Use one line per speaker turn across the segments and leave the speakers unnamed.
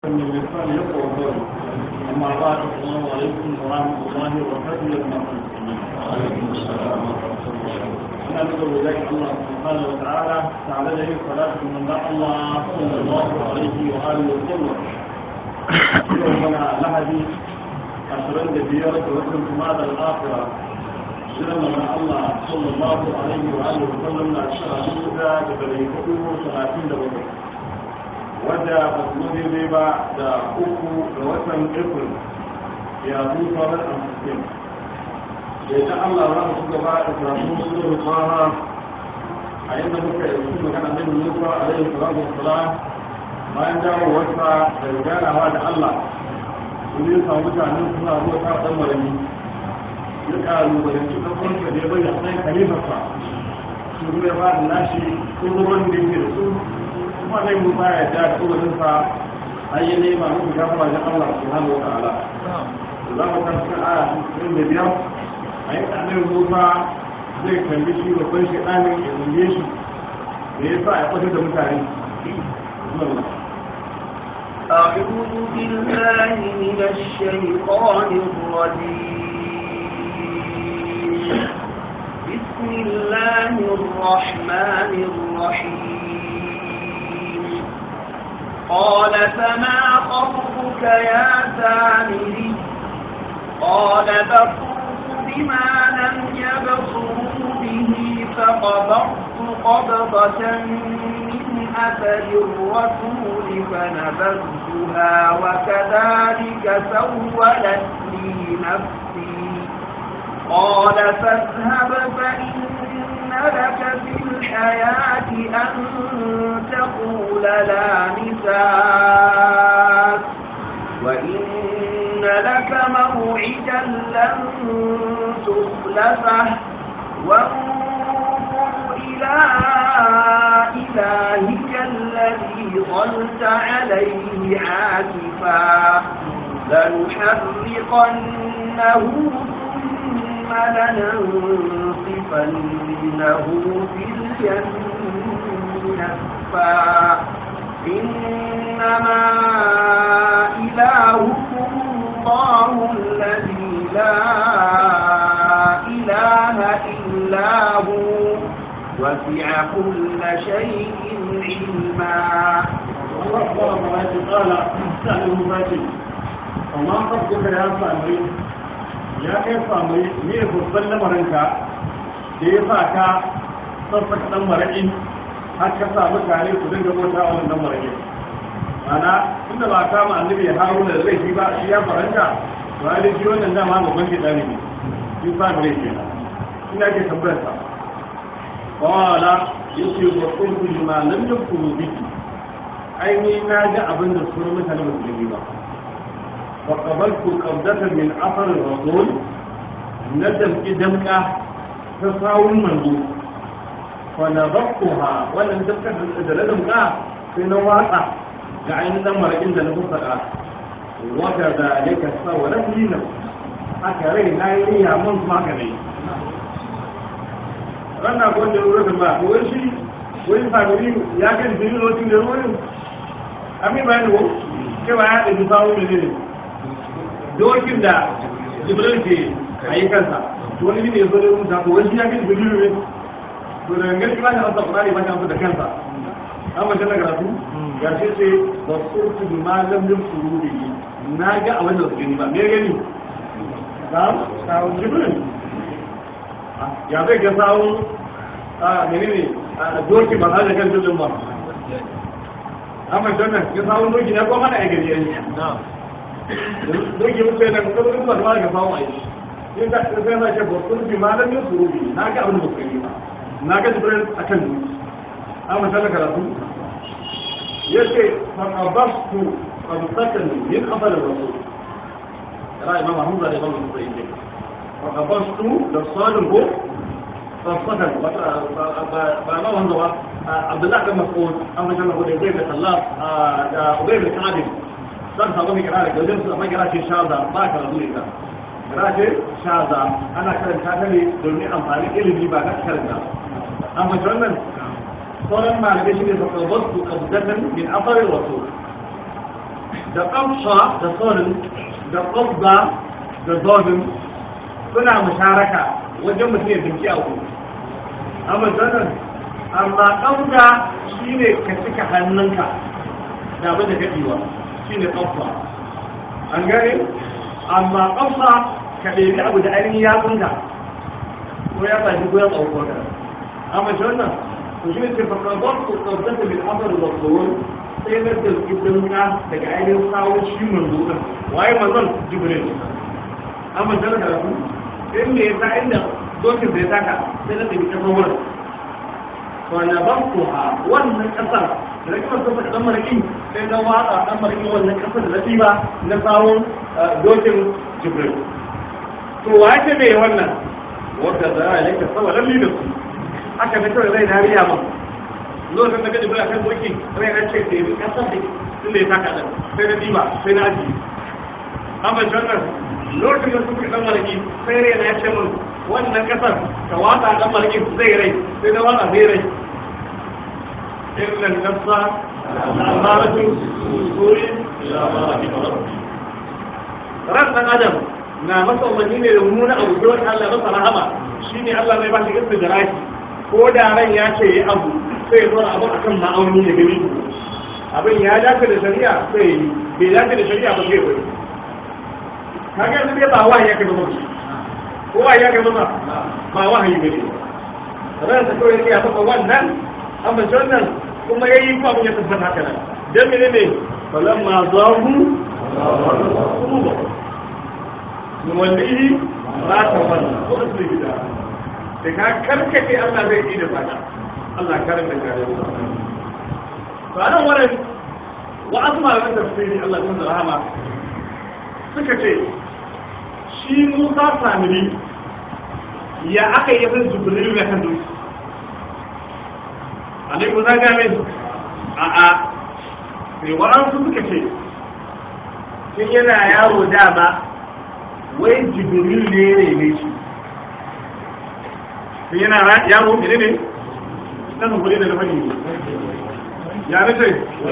من اللسان يقوى القول أما بعد السلام عليكم ورحمة الله وبركاته يا جماعة المسلمين وعليكم السلام ورحمة الله أنا نقول إليك الله سبحانه وتعالى تعالى له صلاة من الله صلى الله عليه وآله وسلم يومنا لهدي أشرن بيارة وكم ماذا الآخرة shirin manzon Allah sallallahu alaihi wa alihi wa sallam na shara duka da dari hudu talatin da bakwai wadda ba su zo daidai ba da uku ga watan april ya zu fara amfani da ita Allah za mu gaba da karatu musu da fara a yadda muka yi su magana da Musa alaihi salatu wassalam bayan dawo wasa da ganawa da Allah sun yi samu mutanen suna zuwa ta dan marami ya kalubalanci ɗaukansa da ya bayyana sai kalifarsa su ruwa ba da nashi tsoron da yake da su kuma zai mu ba ya da tsoronsa har yi nema muku gafara wajen Allah su hannu wa ta'ala za mu kan cikin aya cikin da biyar a yi tsanin musa zai kalli shi babban shi ɗanin ya zunge shi da ya sa ya kwatar da mutane
أعوذ بالله من الشيطان الرجيم بسم الله الرحمن الرحيم قال فما خطبك يا سامري قال بصرت بما لم يبصروا به فقبضت قبضة من أثر الرسول فنبذتها وكذلك سولت لي نفسي قال فاذهب فإن لك في الحياة أن تقول لا مساس وإن لك موعدا لن تخلفه وانظر إلى إلهك الذي ظلت عليه عاكفا لنحرقنه ثم لننصفنه في الجنة نسفا إنما إلهكم الله الذي لا إله إلا هو وسع كل شيء علما
الله سبحانه وتعالى قال سأله فاتي وما خطبك يا سامري ya kai samu ne babban lamarinka da ya sa ka sassaka ɗan maraƙi har ka sa mutane su dinga bauta a wannan maraƙi mana inda ba kama annabi ya haru da laifi ba shi ya faranta to ai shi wannan dama babban ke ɗani ne shi sa mu laifi na ina ke tambayar sa qala yace wa qultu lima lam yakunu biki ai ni na ga abin da su mutane ba su gani ba وقبلت قبضة من أثر الرسول ندم إدمك تساوي المنبوط فنضبطها ولم تبقى دلدمك في نواقع جعين دمر عند نفسك وكذلك سولت لي نفسي أكري نايني يا من ما كني ranar ko da ruwa ba ko wani shi wani sabiri ya kan jini lokacin da ruwa ami bayani ko ke ba ya da sawu ne ne dokin da jibril ke a yi kansa to wani ne ya zo da rubuta ko wani ya kai jibril ne to da gangan ba ta amsa kurani ba ta amsa da kansa an mace na karatu ya ce ce ba surtu bi malam yin sururi na ga a wannan su gani ba me gani sawun jibril ya zai ga sawun a menene doki ba da kan jirgin ba an mace na ga sawun doki ne ko mana ya gani yanzu doke mutu yana kuma kuma kuma ga samu aiki in ka sai na ce ba sun bi malam yin surubi na ga abin da ba yi ba na ga jibril akan duki an mata karatu yace fa qabastu qabsatan min afal rasul ra imam hamza da imam musayyid fa qabastu da salim ko qabsatan ba ma wanda ba abdullah bin mas'ud an mata ko da zai da Allah da ubay bin sa'id zan samu mai kira da wajen su amma kira ce shaza ba ka rabu da kira ce shaza ana karanta ta ne domin amfani ilimi ba na karanta an mace wannan sauran malamai shi ne fa qabatu qabdatan min athar rasul da ƙamsa da tsorin da ƙabba da zodin suna musharaka wajen mutum ya binci a wuri amma zanen amma ƙamsa shi ne ka cika hannunka da abin da kaɗewa shi ne ƙamsa an gane amma ƙamsa ka ɗebi abu da ainihin yatsunka ko ya tashi ko ya tsauko ka amma zanen to shi ne ce fakadar ku tsabtata bil amr da tsoron sai na da ɗinka daga ainihin kawo shi manzo ɗin waye manzon jibril amma zan da ku in me yasa inda dokin da ya taka sai na tafi kasar wurin to na ban ku ha wannan kasar da na kasar sassa dan maraki sai na watsa dan maraki wannan kasar da na ba na kawo dokin jibril to waye ce me wannan wanda za a yanka saboda lalli da su aka fi kawai zai dariya ma lokacin da gaji bula kan doki rai na ce sai bi kasar da inda ya taka ɗan sai na diba sai na aji amma jannar lokacin da suka dan malaki sai rai na ce mun wannan kasar ka watsa dan malaki zai rai sai na watsa zai rai illan nafsa al'amaratu suri ila ma rahima rabbi ran dan adam na masa umarni ne da mummuna abu sai wani Allah masa rahama shine Allah mai ba shi istidraki ko da ran ya ce yi abu sai ya zora abin akan ma'auni da gani abin ya dace da shari'a sai yi bai dace da shari'a ba sai wai kaga yanzu dai ba wahayi ya kai masa ko wahayi ya kai masa ba wahayi bane ran ta kawai ya masa wannan amma wannan kuma yayi ko abin ya tabbata haka nan dan mene ne falamma zahu nuwallihi ba ta wannan ko da su gida da ka karkace Allah zai yi da fata Allah karin da kare mu to anan wannan wa asma da tafsiri Allah ya da rahama suka ce shi Musa Samiri ya aka yi bin Jibril da kan dutse Annabi Musa ga min a a sai wa'ansu suka ce sun yana yaro dama wai Jibril ne ne shi sun yana yaro ne ne nan gure da fadi ya nace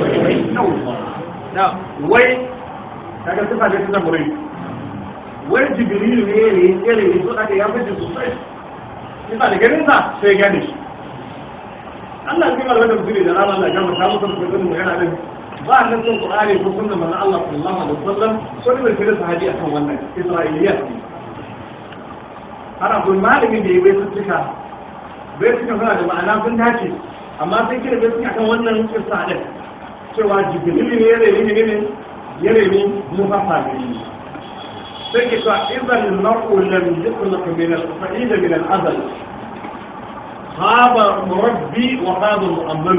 wai kaga sifa da ta murai wai jibril ne ne yare ne so aka ya fice sosai sifa da ganin sa sai gane shi Allah ya kamar wannan mutum da Allah ya gama ta musu da magana din ba nan sun Qur'ani ko sunnar manzon Allah sallallahu alaihi wasallam so ne da sahabi akan wannan Isra'iliyat har abun malamin da ya bai suka bai suka suna da ma'ana sun dace amma sai kira bai suka kan wannan kissa din cewa jibril ne ya rene ne ne ya rene mufafa ne sai ke cewa idan al-mar'u lam yukhlaq min al-sa'id min al-azal khaba murabbi wa khaba mu'ammal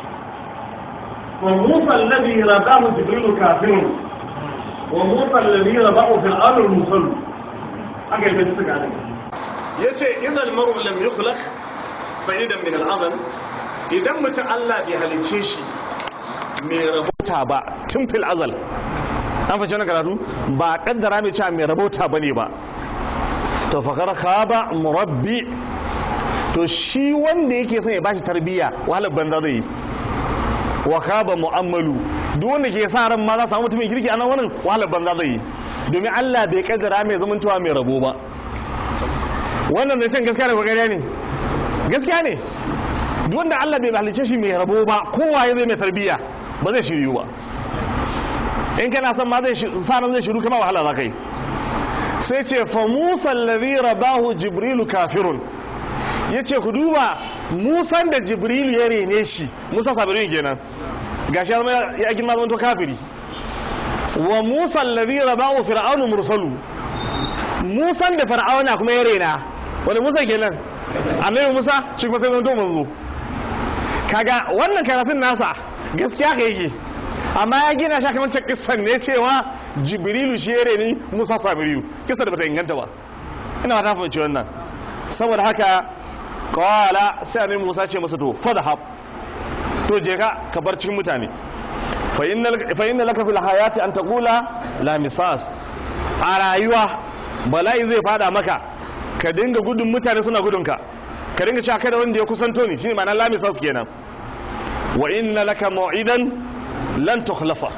وموسى الذي رباه جبريل كافر وموسى الذي رباه في الأرض المصل أجل بنتك عليك
ya ce idan maru lam yukhlaq sa'idan min al'adam idan mutum Allah bai halicce shi mai rabota ba tun fil azal an fashe wani karatu ba kaddara mai cewa mai rabota ba ne ba to fakar khaba murabbi to shi wanda yake son ya bashi tarbiyya wahalar banza zai yi wa khaba mu'ammalu duk wanda ke sa ran ma za su samu mutumin kirki a nan wannan wahalar banza zai yi domin Allah bai kaddara mai zamantowa mai rabo ba wannan zancen gaskiya ne ko ƙarya ne gaskiya ne duk wanda Allah bai halice shi mai rabo ba kowa ya zai mai tarbiyya ba zai shiryu ba in kana son ma zai sanar zai shiru kama wahala za ka yi sai ce fa musa alladhi rabahu jibrilu kafirun yace ku duba musan da jibrilu ya rene shi musa sabirin kenan gashi ya zama ya girma zama to kafiri wa musa alladhi rabahu fir'aunu mursalu musan da fir'auna kuma ya rena wani musa kenan annabi musa shi kuma sai zanto manzo kaga wannan karatun nasa gaskiya ka yake amma ya gina shi kamar kissan ne cewa jibrilu shi ya reni musa samiriyu kissa da bata inganta ba ina ta fahimci wannan saboda haka kawala sai annabi musa ce masa to fadhhab to je ka ka bar cikin mutane fa inna laka fil hayati an taqula la misas a rayuwa bala'i zai fada maka ka dinga gudun mutane suna gudunka ka dinga cewa kada wanda ya kusanto ni shine ma'ana lamisas kenan wa inna laka mau'idan lan tukhlafa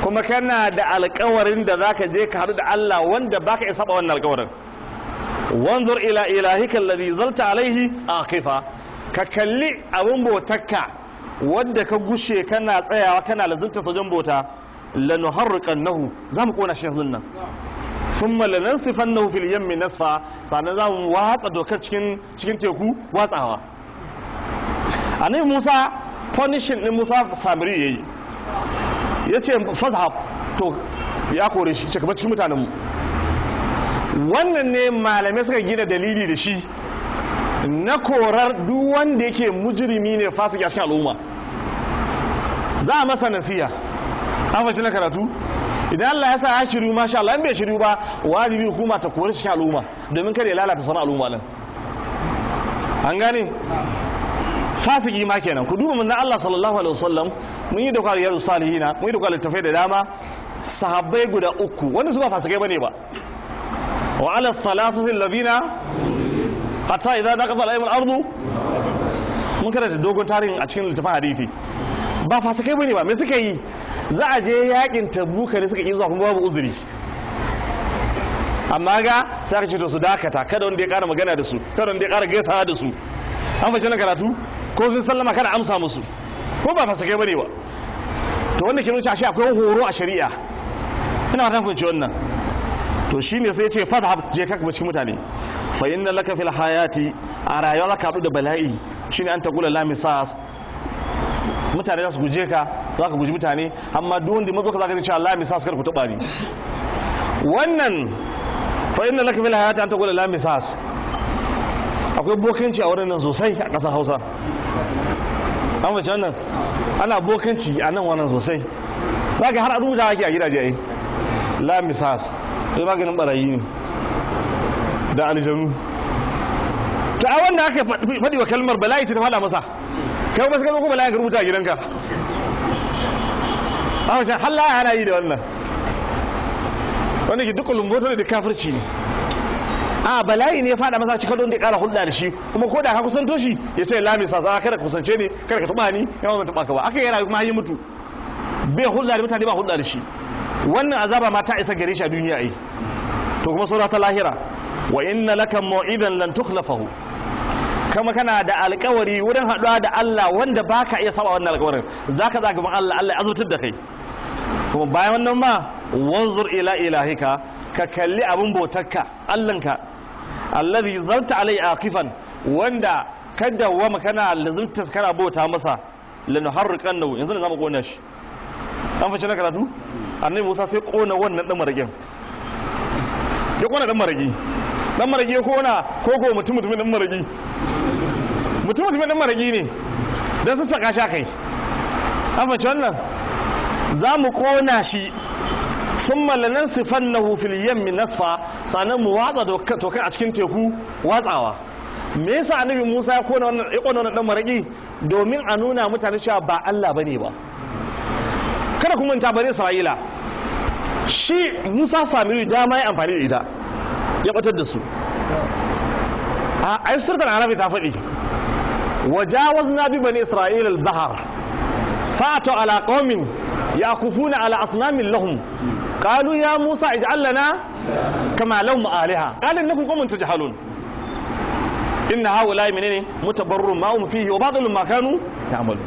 kuma kana da alkawarin da zaka je ka haɗu da Allah wanda baka isa ba wannan alkawarin wanzur ila ilahika alladhi zalta alaihi aqifa ka kalli abin botakka wadda ka gushe kana tsayawa kana lazunta sojan bota lanuharriqannahu zamu kona shi yanzu nan thumma lanansifannahu fil yammi nasfa sannan zamu watsa dokar cikin cikin teku watsawa annabi Musa punishing din Musa Samiri yayi yace fazhab to ya kore shi shekaba cikin mutanen mu wannan ne malamai suka gina dalili da shi na korar duk wanda yake mujirimi ne fasiki a cikin al'umma za a masa nasiya an fashi na karatu idan Allah ya sa ya shiru masha Allah in bai shiru ba wajibi hukuma ta kori cikin al'umma domin kada ya lalata sauran al'umma din an gane fasiki ma kenan ku duba manzon Allah sallallahu alaihi wasallam mun yi da kwaliyar salihina mun yi da kwaliyar tafai da dama sahabbai guda uku wanda su ba fasikai bane ba wa ala thalathati alladhina hatta idza daqat alaihim al-ardu mun karanta dogon tarihin a cikin littafin hadisi ba fasikai bane ba me suka yi za a je yakin tabuka ne suka yi zuwa kuma babu uzuri amma ga sai aka ce to su dakata kada wanda ya kara magana da su kada wanda ya kara gaisawa da su an bace na karatu ko sun sallama kada amsa musu ko ba fasikai bane ba to wanda ke nuna shi akwai horo a shari'a ina fatan kun ci wannan to shine sai ya ce fadhhab je ka cikin mutane fa inna laka fil hayati a rayuwa zaka haɗu da bala'i shine an taqula la misas mutane za su guje ka za ka guji mutane amma duk wanda mazo ka zaka ce Allah misas kar ku taba ni wannan fa inna laka fil hayati an taqula la misas akwai bokanci a wurin nan sosai a ƙasar Hausa an wace wannan ana bokanci a nan wannan sosai zaka har a rubuta ake a gidaje ai la misas sai maganin barayi ne da aljanu to a wanda aka faɗi wa kalmar bala'i ta faɗa masa kai ba su gano ko bala'i ka rubuta a gidanka a wancan halla ana yi da wannan wanda ke dukkan lumboto da kafirci ne a bala'i ne ya faɗa masa cikin don da ya ƙara hulɗa da shi kuma ko da ka kusanto shi ya ce lami sa za kada ka kusance ne kada ka taɓa ni yawan zan taɓa ka ba aka yi rayu kuma yi mutu bai hulɗa da mutane ba hulɗa da shi wannan azaba ma ta isa gare shi a duniya ai to kuma saura ta lahira wa inna laka mau'idan lan tukhlafahu kama kana da alkawari wurin haɗuwa da Allah wanda baka iya saba wannan alkawarin zaka za gaban Allah Allah ya azurtar da kai kuma bayan wannan ma wanzur ila ilahika ka kalli abin bautarka Allahnka alladhi zalta alai aqifan wanda kada wa kana lazimta kana bauta masa lanuharriqannahu yanzu ne zamu kona shi an fice na karatu annabi Musa sai kona wannan dan marakin ya kona dan maragi dan maragi ya kona kogo mutum mutumin dan maragi mutum mutumin dan maragi ne dan su saka sha kai an fice wannan za mu kona shi sun malanan sifannahu fil yammi nasfa sannan mu watsa tokai a cikin teku watsawa me yasa annabi Musa ya kona wannan ya kona wannan dan maraki domin a nuna mutane cewa ba Allah bane ba kada kuma ta bari Isra'ila shi Musa Samiri dama ya amfani da ita ya batar da su a ai surtar arabi ta faɗi wajawazna bi bani Isra'ila al-bahr fa'atu ala qaumin yakufuna ala asnamin lahum قالوا يا موسى اجعل لنا كما لهم آلهة قال إنكم قوم تجهلون إن هؤلاء منين متبرر ما هم فيه وباطل ما كانوا يعملون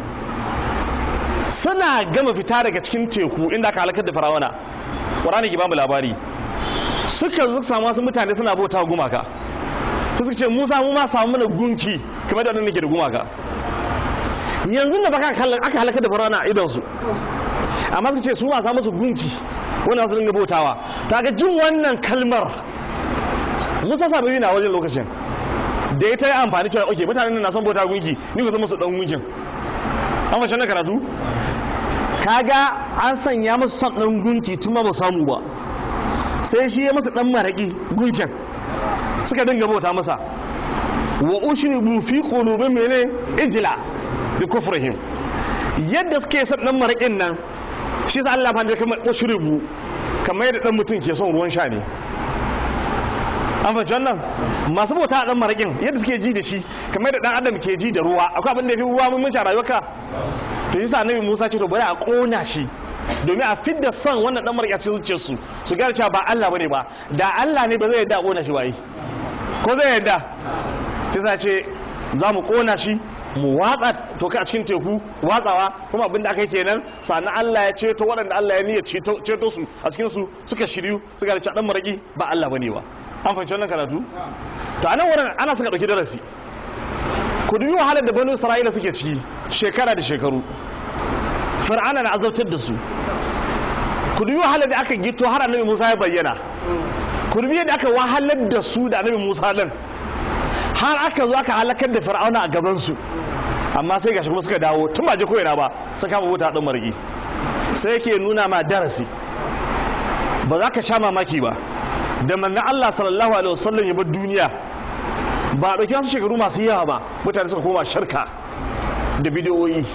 suna gama fita daga cikin teku inda aka halakar da farawana ƙwarani ki bamu labari suka zo samu wasu mutane suna bauta gumaka ta suka ce musa mu ma samu mana gunki kamar da wannan ke da gumaka yanzu da baka aka halakar da farawana a idonsu amma suka ce su ma samu su gunki wanda su dinga bautawa ta ga jin wannan kalmar musa sabu yana wajen lokacin da ita ya amfani cewa oke mutanen na son bauta gunki ni ku zama su dan gunkin an fashe na karatu kaga an sanya musu son dan gunki tun ma ba samu ba sai shi ya masa dan maraki gunkin suka dinga bauta masa wa ushribu fi qulubihim mene ijla bi kufrihim yadda suke son dan marakin nan shi sa Allah fanda kamar ushribu kamar yadda dan mutum ke son ruwan sha ne an fahimci wannan masu bauta dan marakin yadda suke ji da shi kamar yadda dan adam ke ji da ruwa akwai abin da yafi ruwa mun munci a rayuwarka to shi sa annabi Musa ce to bari a kona shi domin a fidda son wannan dan marƙi a cikin zuciyarsu su gane cewa ba Allah bane ba da Allah ne ba zai yarda a kona shi ba yi ko zai yarda kisa ce za mu kona shi mu watsa toka a cikin teku watsawa kuma abin da aka yi kenan sannan Allah ya ceto waɗanda Allah ya niyya ceto ceto su a cikin su suka shiryu suka da cewa dan marƙi ba Allah bane ba an fahimci wannan karatu to anan wurin ana suka ɗauki darasi ku dubi wahalar da banu isra'ila suke ciki shekara da shekaru fir'ana na azabtar da su ku dubi wahalar da aka gito har annabi musa ya bayyana ku dubi yadda aka wahalar da su da annabi musa din har aka zo aka halakar da fir'auna a gaban su amma sai gashi kuma suka dawo tun ba je koyana ba suka kama wuta din margi sai yake nuna ma darasi ba za ka sha mamaki ba da manna Allah sallallahu alaihi wasallam ya bar duniya ba a ɗauki wasu shekaru masu yawa ba mutane suka koma shirka da bidiyoyi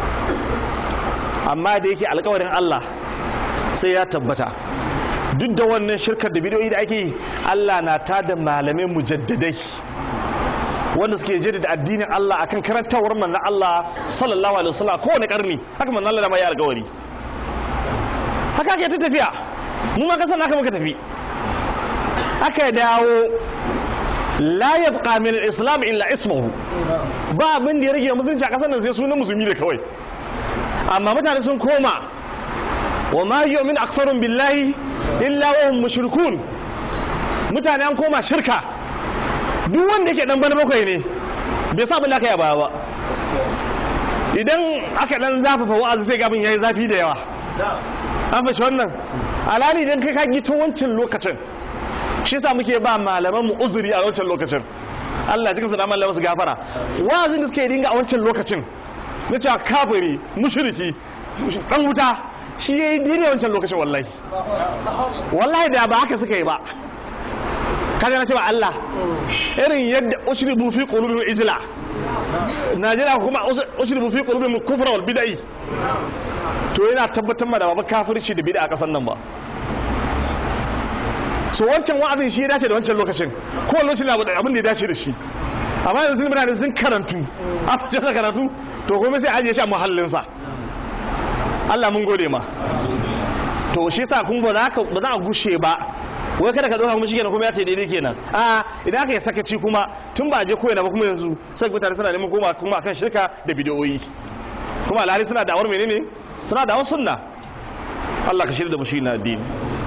amma da yake alkawarin Allah sai ya tabbata duk da wannan shirkar da bidiyoyi da ake yi Allah na tada malamai mujaddadai wanda suke jaddada addinin Allah akan karantawar manzon Allah sallallahu alaihi wasallam kowane karni haka manzon Allah da ma ya alkawari haka ake ta tafiya mu ma kasan haka muka tafi aka dawo la yabqa min al-islam illa ismuhu ba abin da ya rage musulunci a kasar nan sai sunan musulmi da kawai amma mutane sun koma wa ma yu'min aktharun billahi illa wa hum mushrikun mutane an koma shirka duk wanda yake dan bana bakwai ne bai sa abin da aka yi baya ba idan aka dan zafafa wa'azi sai gabin yayi zafi da yawa an fashe wannan alali idan kai ka gito wancan lokacin shi yasa muke ba malaman mu uzuri a wancan lokacin Allah cikin sa da malaman su gafara wa'azin da suke dinga a wancan lokacin na cewa kafiri mushriki dan wuta shi yayi daidai wancan lokacin wallahi wallahi da ba haka suka yi ba kaga na cewa Allah irin yadda ushribu fi qulubihim ijla Najeriya kuma ushribu fi qulubihim kufra wal bid'ah to yana tabbatar ma da ba kafirci da bid'a a kasan nan ba so wancan wa'azin shi ya dace da wancan lokacin ko lokacin abin da ya dace da shi amma yanzu sun mutane sun karantu a fice da karatu to kuma sai ajiye shi a muhallinsa Allah mun gode ma to shi yasa kun ba za ka ba za a gushe ba wai kada ka dauka kuma shi kenan kuma ya ce daidai kenan a idan aka yi sakaci kuma tun ba a je koyana ba kuma yanzu sai mutane suna neman koma kuma akan shirka da bidiyoyi kuma alhali suna da'awar menene suna da'awar sunna Allah ka shirya da mu shi na addini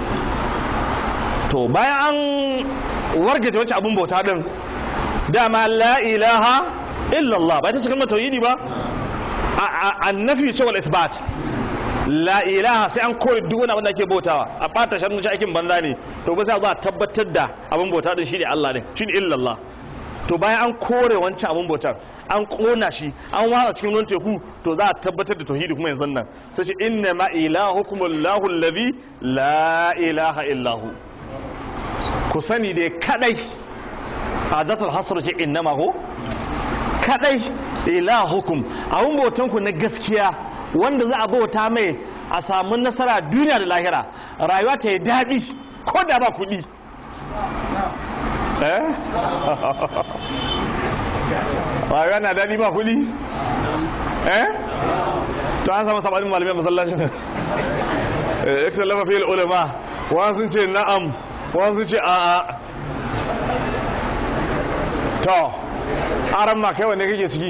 to bayan an wargaje wacce abun bauta din dama la ilaha illallah ba ta cikin tauhidi ba annafi ce wal ithbat la ilaha sai an kore duk wani abin da ake bautawa a bata shan shi aikin banza ne to ba sai za a tabbatar da abin bauta din shine Allah ne shine illallah to bayan an kore wancan abin bautar an kona shi an watsa cikin ruwan teku to za a tabbatar da tauhidi kuma yanzu nan sai ce inna ma ilahukum allahu alladhi la ilaha illahu ku sani dai kadai adatul hasr ce innama ko kadai ilahukum abun bautan ku na gaskiya wanda za a bauta mai a samu nasara duniya da lahira rayuwa ta yi daɗi ko da ba kuɗi eh rayuwa na daɗi ba kuɗi eh to an samu sabanin malamai masallacin eh ikhtalafa fil ulama wa sun ce na'am wa sun ce a'a to aran ma kai wanne kake ciki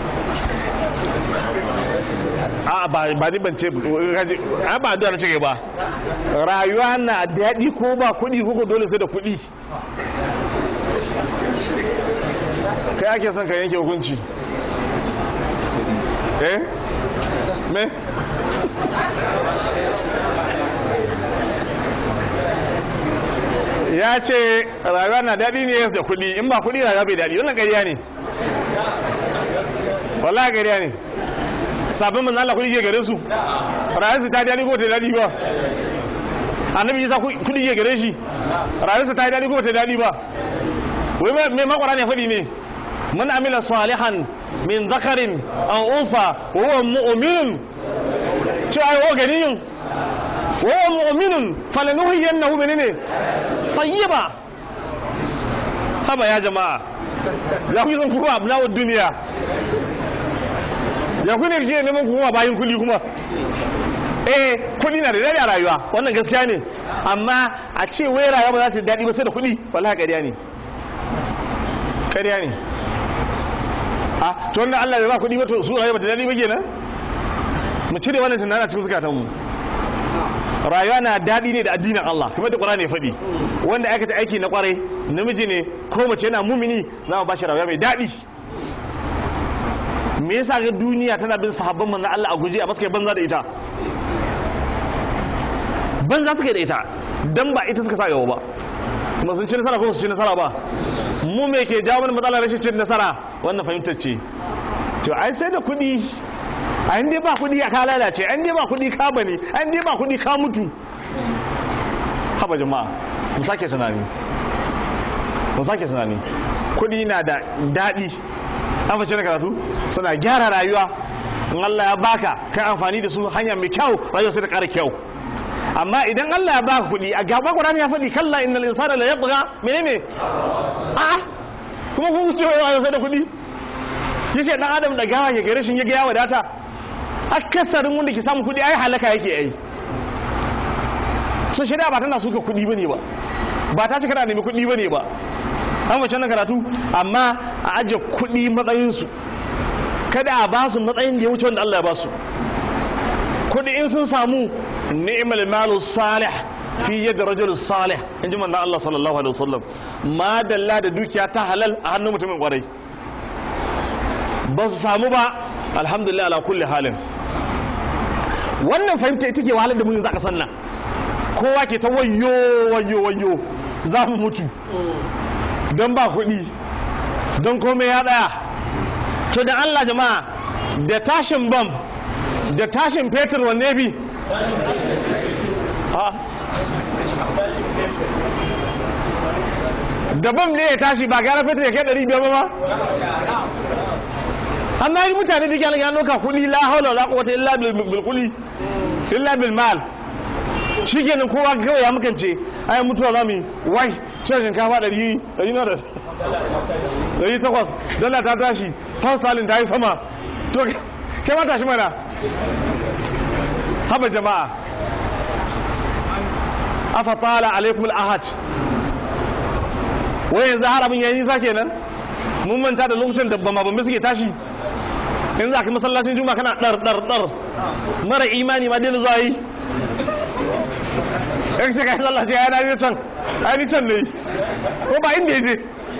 a ba ba ni ban ce a ba da na cike ba rayuwa na daɗi ko ba kuɗi ko dole sai da kuɗi kai ake son ka yanke hukunci eh me ya ce rayuwa na daɗi ne da kuɗi in ba kuɗi rayuwa bai daɗi wannan ƙarya ne wallahi ƙarya ne sabon manzan Allah kuɗi ke gare su rayuwarsu ta daɗi ko ta daɗi ba annabi isa kuɗi ke gare shi rayuwarsa ta daɗi ko ta daɗi ba wai mai makwara ne faɗi ne man amila salihan min zakarin an unfa wa huwa mu'minun cewa ai wa ganiyun wa huwa mu'minun falanuhyiyannahu menene tayyiba haba ya jama'a ya ku san kuma abnawud duniya ya ku ne ke neman kuma bayin kuli kuma eh kuɗi na da daɗi a rayuwa wannan gaskiya ne amma a ce wai rayuwa ba za ta daɗi ba sai da kuɗi wallahi ƙarya ne ƙarya ne a to wanda Allah bai ba kuɗi ba to su rayuwa ba ta daɗi ba kenan mu cire wannan tunanin a cikin zukatanmu rayuwa na daɗi ne da addinin Allah kamar da Qur'ani ya faɗi wanda aikata aiki na kwarai namiji ne ko mace yana mumini za mu ba shi rayuwa mai daɗi me yasa ga duniya tana bin sahabban manzon Allah a guje a masu banza da ita banza suka yi da ita dan ba ita suka sa gaba ba kuma sun ci nasara ko su ci nasara ba mu me ke jawo mana matsalar rashin cin nasara wannan fahimtar ce to ai sai da kuɗi an dai ba kuɗi ka lalace an dai ba kuɗi ka bane an dai ba kuɗi ka mutu haba jama'a mu sake tunani mu sake tunani kuɗi na da daɗi an fice da karatu suna gyara rayuwa in Allah ya baka kai amfani da su hanya mai kyau rayuwa sai ta ƙara kyau amma idan Allah ya baka kuɗi a gaba Qur'ani ya faɗi kalla innal insana la yatgha menene a'a kuma kun ce wai rayuwa sai da kuɗi yace dan adam da gawa ya gare shin ya ga ya wadata akasarin wanda ke samun kuɗi ai halaka yake ai so shari'a ba tana suka kuɗi bane ba ba ta ce kana nemi kuɗi bane ba an wace nan karatu amma a ajiye kuɗi matsayinsu kada a ba su matsayin da ya wuce wanda Allah ya ba su kuɗi in sun samu ni'mal malu salih fi yadda rajul salih in ji manzon Allah sallallahu alaihi wasallam ma dalla da dukiya ta halal a hannun mutumin kwarai ba su samu ba alhamdulillah ala kulli halin wannan fahimta ita ke wahalar da mu yanzu a kasan nan kowa ke ta wayo wayo wayo za mu mutu don ba kuɗi don komai ya ɗaya to da Allah jama'a da tashin bam da tashin fetur wanne bi da bam ne ya tashi ba gara fetur ya kai ɗari biyar ba ma amma yi mutane da kyalin ya ɗauka kuɗi la haula la quwwata illa bil kuli illa bil mal shi kenan kowa kawai ya makance ai mutuwa za mu yi wai cin shinkafa ɗari ɗari na da ɗari takwas dala ta tashi pound sterling ta yi sama to kai ma tashi mana haba jama'a afa tala alaikum al-ahad wai yanzu har abin yayi nisa kenan mun manta da lokacin da bama bambe suke tashi in za ka masallacin juma'a kana dar dar dar mara imani ma dina zuwa yi in ce kai sallah ce ya na can ai ni can ne ko ba inda yaje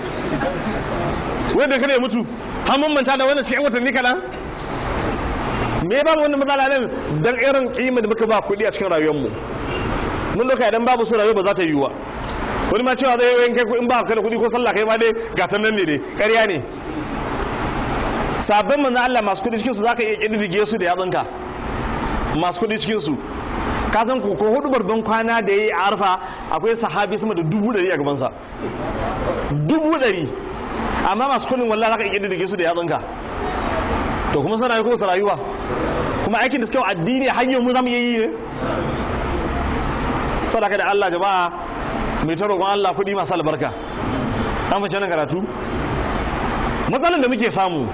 wanda kada ya mutu har mun manta da wannan cikin watanni kaɗan me babu wannan matsala nan dan irin kima da muka ba kuɗi a cikin rayuwar mu mun doka idan babu su rayuwa ba za ta yiwu ba wani ma cewa zai yi kai in ba ka da kuɗi ko sallah kai ma dai gatan nan ne dai ƙarya ne sabbin manzan Allah masu kuɗi cikin su zaka iya kididdige su da yatsunka masu kuɗi cikin su ka san ko ko hudu barban kwana da yayi a arfa akwai sahabi sama da dubu ɗari a gabansa dubu ɗari amma masu kuɗin wallahi zaka iya kididdige su da yatsunka to kuma sana ko sa rayuwa kuma aikin da suka yi addini har yau mu zamu yi ne sadaka da Allah jama'a mai ta roƙon Allah kuɗi masu albarka an fice nan karatu matsalar da muke samu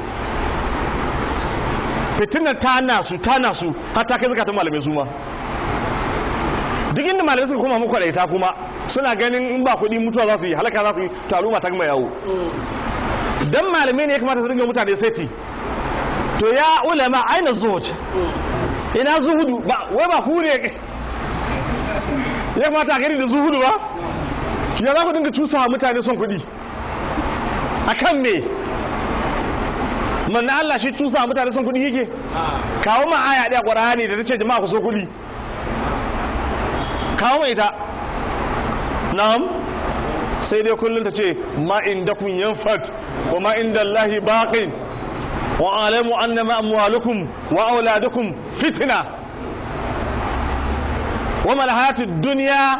fitinar ta nasu ta nasu har ta kai zakatun malamai su ma duk inda malamai suka koma muku ta kuma suna ganin in ba kuɗi mutuwa za su yi halaka za su yi to al'umma ta gama yawo dan malamai ne ya kamata su dinga mutane seti to ya ulama aina zuhud ina zuhudu ba wai ba ku ne ya kamata a gani da zuhudu ba ya za ku dinga cusa mutane son kuɗi a kan me manna Allah shi cusa mutane son kuɗi yake kawo ma aya ɗaya ƙwararra da ta ce jama'a ku so kuɗi kawo mai ita na'am sai dai kullum ta ce ma inda kun yanfat wa ma inda Allahi baqin wa alamu annama amwalukum wa auladukum fitna wa mal hayatud dunya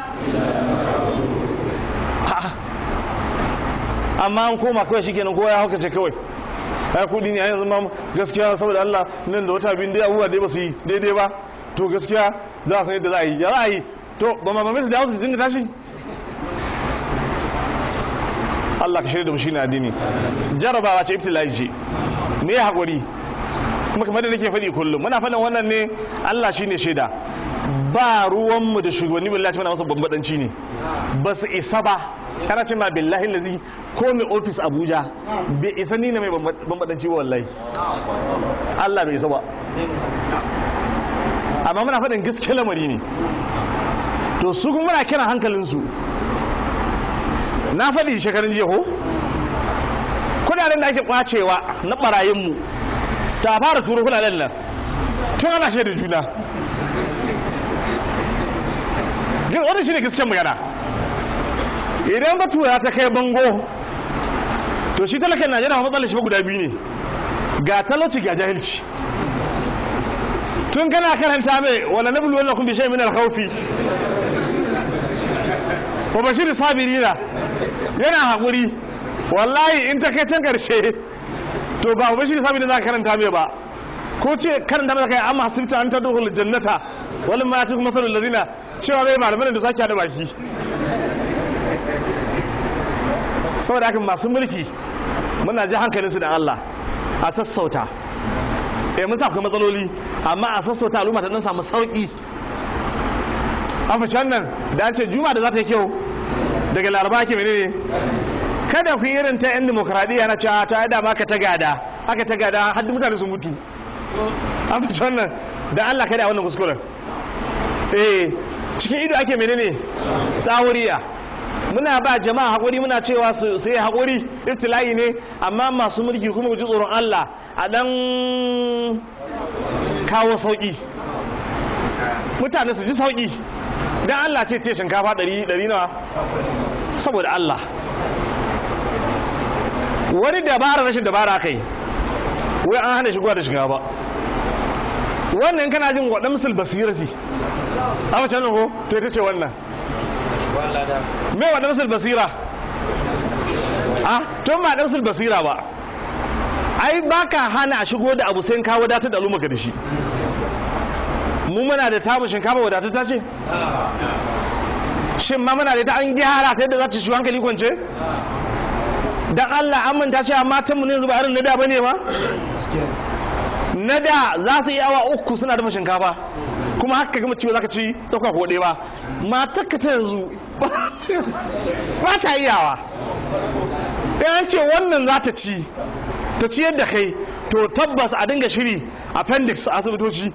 amma an koma kawai shikenan kowa ya hauka ce kawai ai kudi ne yanzu ma gaskiya saboda Allah nan da wata biyu dai abubuwa dai ba su yi daidai ba to gaskiya za a san yadda za a yi ya za a yi to ba ma mamai su dawo su dinga tashi Allah ka shirya da mu shine addini jarabawa ce ibtila'i ce me ya haƙuri kuma kamar da nake faɗi kullum muna faɗin wannan ne Allah shine shaida ba ruwanmu da shugabanni billahi muna masa bambadanci ne ba su isa ba kana ce ma billahi lazi ko mai ofis abuja bai isa ni na mai bambadanci ba wallahi allah bai isa ba amma muna faɗin gaske lamari ne to su kuma muna kiran hankalinsu na faɗi shekarun jiya ko kudaden da ake kwacewa na ɓarayinmu ta fara turo kudaden nan tun ana shaidar juna wannan shi ne gasken magana idan batura ta kai bango to shi talakan najeriya matsalar shi ba guda biyu ne ga talauci ga jahilci tun kana karanta mai wala na bulu wannan kun bishe min alkhawfi wa bashir sabirina yana haƙuri wallahi in ta kai can karshe to ba bashir sabirina za ka karanta mai ba ko ce karanta mai kai amma hasibta an ta duhul jannata wani ma ta kuma fadul ladina cewa bai malaman da sake da baki saboda haka masu mulki muna ji hankalinsu da Allah a sassauta eh mun sa akwai matsaloli amma a sassauta al'umma ta dan samu sauki an fi can nan da an ce juma da za ta yi kyau daga laraba ke menene kada ku yi irin ta yan demokradiyya na cewa ta yada maka ta gada aka ta gada har mutane sun mutu an fi can nan da Allah kada wannan kuskuren eh cikin ido ake menene tsawuriya muna ba jama'a haƙuri muna cewa su yi haƙuri ibtila'i ne amma masu mulki kuma ku ji tsoron Allah a ɗan kawo sauƙi mutane su ji sauƙi don Allah ce ce shinkafa ɗari ɗari nawa saboda Allah wani dabara rashin dabara kai wai an hana shigowa da shinkafa wannan kana jin waɗan musul basirati a wacce nan ko to ita ce wannan me wa damsul basira a to ma damsul basira ba ai baka hana a shigo da abu sai ka wadatar da al'umma da shi mu muna da tamu shinkafa wadatar ta ce shin ma muna da ta an gyara ta yadda za ta shi hankali kwance dan Allah an manta cewa matan mu ne yanzu ba irin na da bane ma na da za su yi awa uku suna dafa shinkafa kuma haka gama ciwo zaka ci tsakwa ko ba matar ka ta yanzu ba ta iyawa an ce wannan za ta ci ta ciyar da kai to tabbas a dinga shiri appendix a asibitoci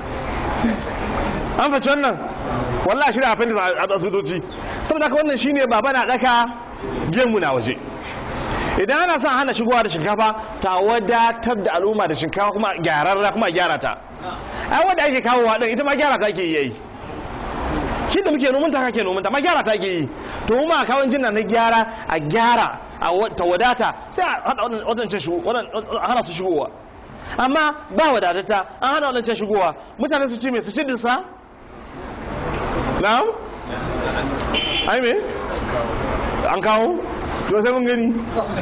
an faci wannan wallah shiri appendix a asibitoci saboda haka wannan shine baba na daka gemu na waje idan ana son hana shigowa da shinkafa ta wadatar da al'umma da shinkafa kuma gyararra kuma gyara ta ai wanda ake kawo wa ita ma gyara ta ake yi shi da muke noman ta kake noman ta ma gyara ta ake yi to mu ma kawon jinna na gyara a gyara a ta wadata sai a hada wadancan shigo hana su shigowa amma ba wadatata an hana wadancan shigowa mutane su ci me su ci dinsa na'am ai me an kawo to sai mun gani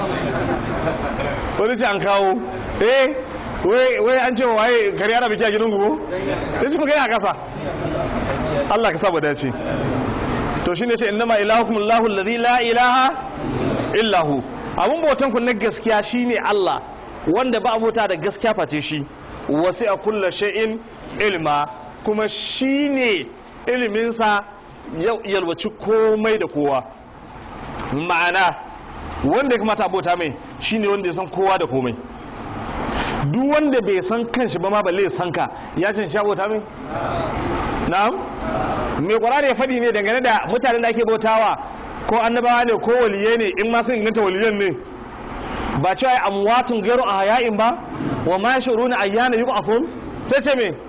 wani ce an kawo eh wai an ce waye kare ana biki a gidan gugu ya ci magana a kasa Allah ka saba dace to shine ce innama ilahukum Allahu alladhi la ilaha illa hu abun bautan ku na gaskiya shine Allah wanda ba abota da gaskiya face shi wasi a kulla shay'in ilma kuma shine iliminsa yalwaci komai da kowa ma'ana wanda ya kamata abota mai shine wanda ya san kowa da komai duk wanda bai san kanshi ba ma balle ya san ka ya can sha bauta mai na'am me qur'ani ya faɗi ne dangane da mutanen da ake bautawa ko annabawa ne ko waliyai ne in ma sun inganta waliyan ne ba cewa ai amwatun gairu ahya'in ba wa ma yashuruna ayyana yub'athun sai ce me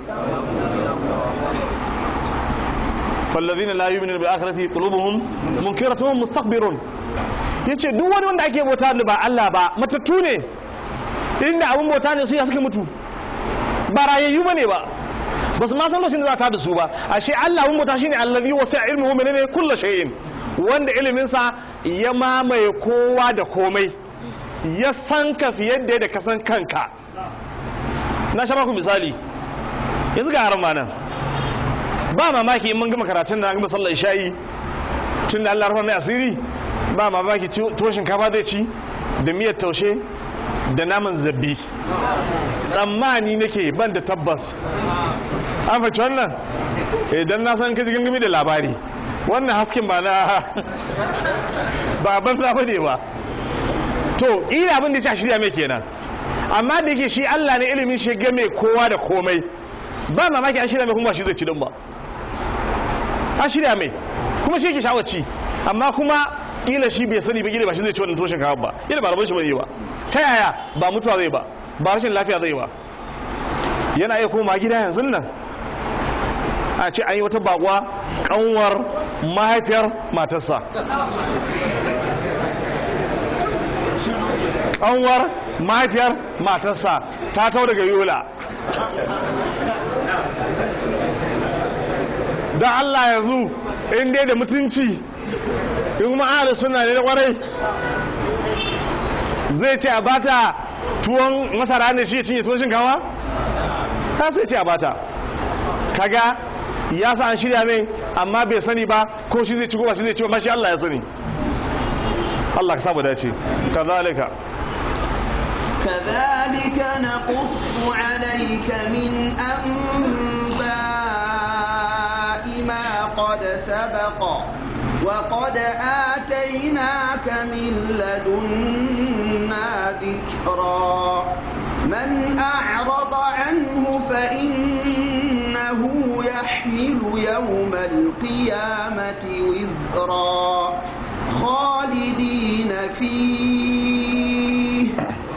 فالذين لا يؤمنون بالآخرة قلوبهم منكرة مستكبرون yace duk wani wanda ake bauta da ba Allah ba matattu ne inda abun bauta ne su ya suka mutu ba rayayyu bane ba ba su ma san lokacin da za ta da su ba ashe Allah abun bauta shine allazi wasi'a ilmuhu menene kullu shay'in wanda ilimin sa ya mamaye kowa da komai ya san ka fiye da yadda ka san kanka na sha maku misali yanzu ga haram nan ba mamaki in mun gama karatun da an gama sallar shayi tun da Allah rufa mai asiri ba mamaki tuwon shinkafa zai ci da miyar taushe da naman zabbi tsammani nake ban da tabbas an fahimci wannan idan na san kaji gangami da labari wannan hasken ba na ba ban za ne ba to ina abin da ya shirya mai kenan amma da yake shi Allah ne ilimin shi game kowa da komai ba mamaki an shirya mai kuma ba shi zai ci din ba an shirya mai kuma shi yake shawarci amma kuma kila shi bai sani ba kila ba shi zai ci wannan toshin kawo ba kila ba rabon shi ba zai ba ta yaya ba mutuwa zai ba ba rashin lafiya zai ba yana iya koma gida yanzu nan a ce an yi wata bakwa kanwar mahaifiyar matarsa kanwar mahaifiyar matarsa ta tau daga yola don allah yanzu in dai da mutunci in kuma ahli suna ne da kwarai zai ce a bata tuwon masara ne shi ya cinye tuwon shinkawa ta sai ce a bata kaga ya sa an shirya mai amma bai sani ba ko shi zai ci ko ba shi zai ci ba shi Allah ya sani Allah ka samu dace kazalika
كذلك نقص عليك من أنباء ما قد سبق وقد آتيناك من لدنا ذكرا من أعرض عنه فإنه يحمل يوم القيامة وزرا خالدين فيه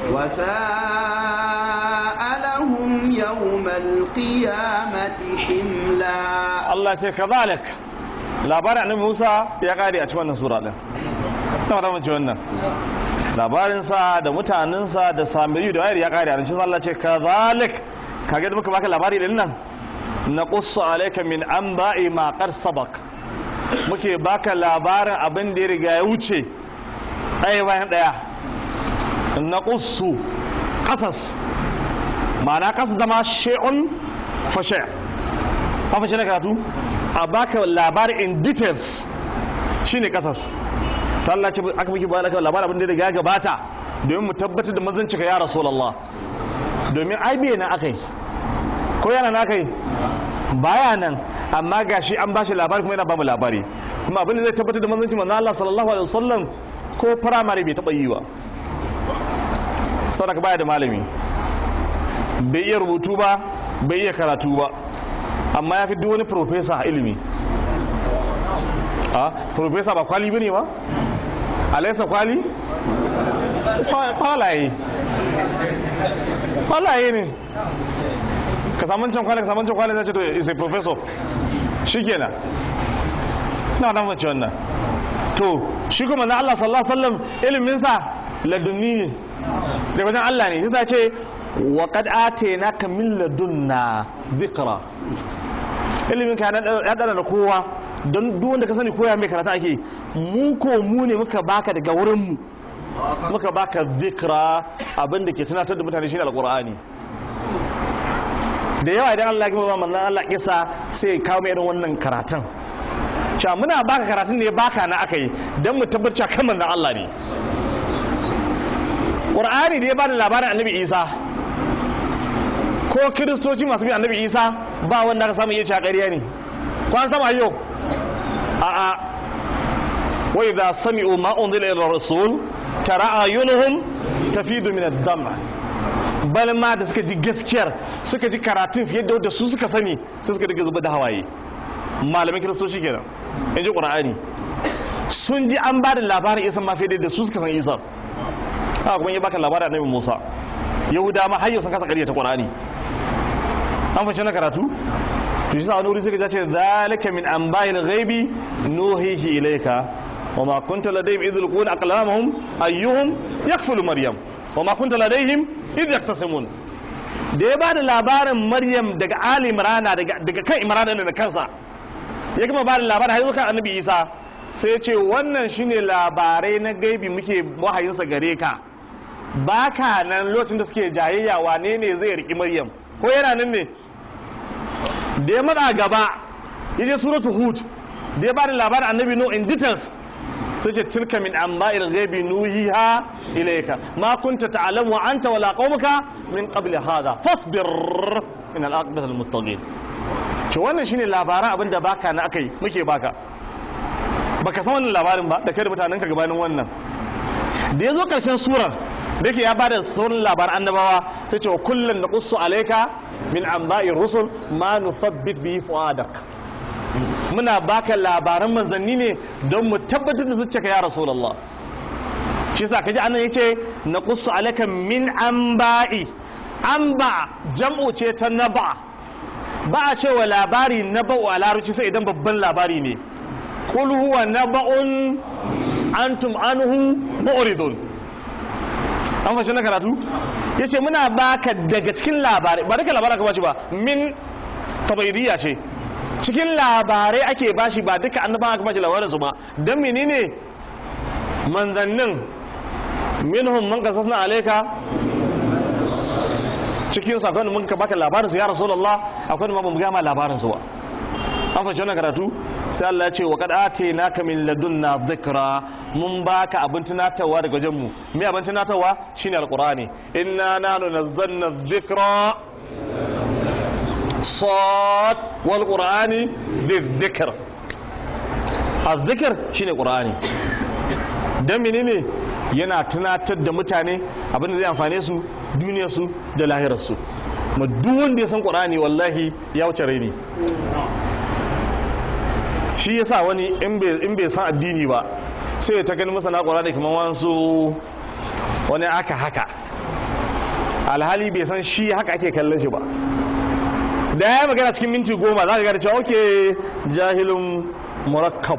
وساء لهم يوم القيامة حملا
Allah ce kazalik labarin annabi Musa ya kare a cikin wannan sura din ta fara mace wannan labarinsa da mutanensa da samiri da wayar ya kare a cikin Allah ce kazalik kage da muka baka labari din nan na qussu alayka min anba'i ma qad sabaq muke baka labarin abin da ya riga ya wuce ɗaya bayan ɗaya na qussu qasas ma'ana qasas zama shay'un fa shay' an fashe na karatu a baka labarin in details shine kasas ta Allah ce aka miki bayan labarin abin da ya riga ya gabata domin mu tabbatar da manzanci ka ya rasulullah domin ai bai na akai ko yana na akai baya nan amma gashi an bashi labari kuma yana bamu labari kuma abin da zai tabbatar da manzanci manzo Allah sallallahu alaihi wasallam ko primary bai taba yi ba sadaka baya da malami bai iya rubutu ba bai iya karatu ba amma ya fi duk wani profesa a ilimi a profesa ba kwali bane ba alaisa kwali kwalaye kwalaye ne ka samun can kwali ka samun can kwali zai ce to is a professor shi kenan na da mace wannan to shi kuma na Allah sallallahu alaihi wasallam iliminsa ladunni ne da wajen Allah ne sai ce wa qad atainaka min ladunna dhikra ilimin ka ya dana da kowa don duk wanda ka sani koya mai karata ake mu ko mu ne muka baka daga wurin mu muka baka dhikra abin da ke tunatar da mutane shine alqur'ani da yawa idan Allah ya kima manzon Allah kisa sai kawo mai irin wannan karatun cewa muna baka karatun ne baka na aka yi don mu tabbatar kan manzon Allah ne Qur'ani da ya bada labarin Annabi Isa ko kiristoci masu bin Annabi Isa ba wanda aka samu iya cewa ƙarya ne ko an sama yau a a wa idza sami'u ma unzila ila rasul tara ayunuhum tafidu min ad-dam bal ma da suka ji gaskiyar suka ji karatun fiye da su suka sani sai suka daga zuba da hawaye malamin kiristoci kenan in ji qur'ani sun ji an ba da labarin isa ma fiye da su suka san isa haka kuma ya baka labarin annabi musa yahuda ma har sun kasa ƙarya ta qur'ani an fashe na karatu to shi sa wani wuri suka ce zalika min anba'il ghaibi nuhihi ilayka wa ma kunta ladayhim idh yulquna aqlamahum ayyuhum yakfulu maryam wa ma kunta ladayhim idh yaktasimun da ya bada labarin maryam daga ali imrana daga kan imrana da kansa ya gama bada labarin har zuwa annabi isa sai ya ce wannan shine labarai na gaibi muke wahayinsa gare ka baka nan lokacin da suke jayayya wane ne zai riki maryam ko yana nan ne da ya matsa gaba ya je suratu hud da ya bada labarin annabi no in details sai ce tilka min amba'il ghaibi nuhiha ilayka ma kunta ta'lamu anta wala qaumuka min qabli hadha fasbir in al-aqibati lil muttaqin to wannan shine labaran abin da baka na akai muke baka baka san wannan labarin ba da kai da mutanen ka gabanin wannan da ya zo karshen surar da yake ya bada sauran labaran annabawa sai ce wa kullun naqussu alayka min anba'ir rusul ma nuthabbit bihi fuadak muna baka labaran manzanni ne don mu tabbatar da zuciyarka ya rasulullah shi yasa kaji anan yace naqussu alayka min anba'i anba jam'u ce ta naba ba a cewa labari naba'u a larabci sai idan babban labari ne kul huwa naba'un antum anhu mu'ridun an fashe na karatu yace muna baka daga cikin labarai ba duka labarai aka bashi ba min tabaidiyya ce cikin labarai ake bashi ba duka annaban aka bashi labarin su ba dan menene manzannin minhum man qasasna alayka cikin sakon mun ka baka labarin su ya rasulullah akwai da mu gama labarin su ba an fashe wannan karatu sai Allah ya ce wa qad atainaka min ladunna dhikra mun baka abin tunatarwa daga wajen mu me abin tunatarwa shine alqurani inna nanu nazzalna dhikra sad wal qur'ani dhikr الذكر shine qur'ani dan menene yana tunatar da mutane abin da zai amfane su duniyarsu da lahirarsu ma duk wanda ya san qur'ani wallahi ya wuce raini shi yasa wani in bai san addini ba sai ya ta gani masa na qur'ani kamar wansu wani aka haka alhali bai san shi haka ake kallon shi ba da ya magana cikin minti goma za ka gada cewa oke jahilun murakkab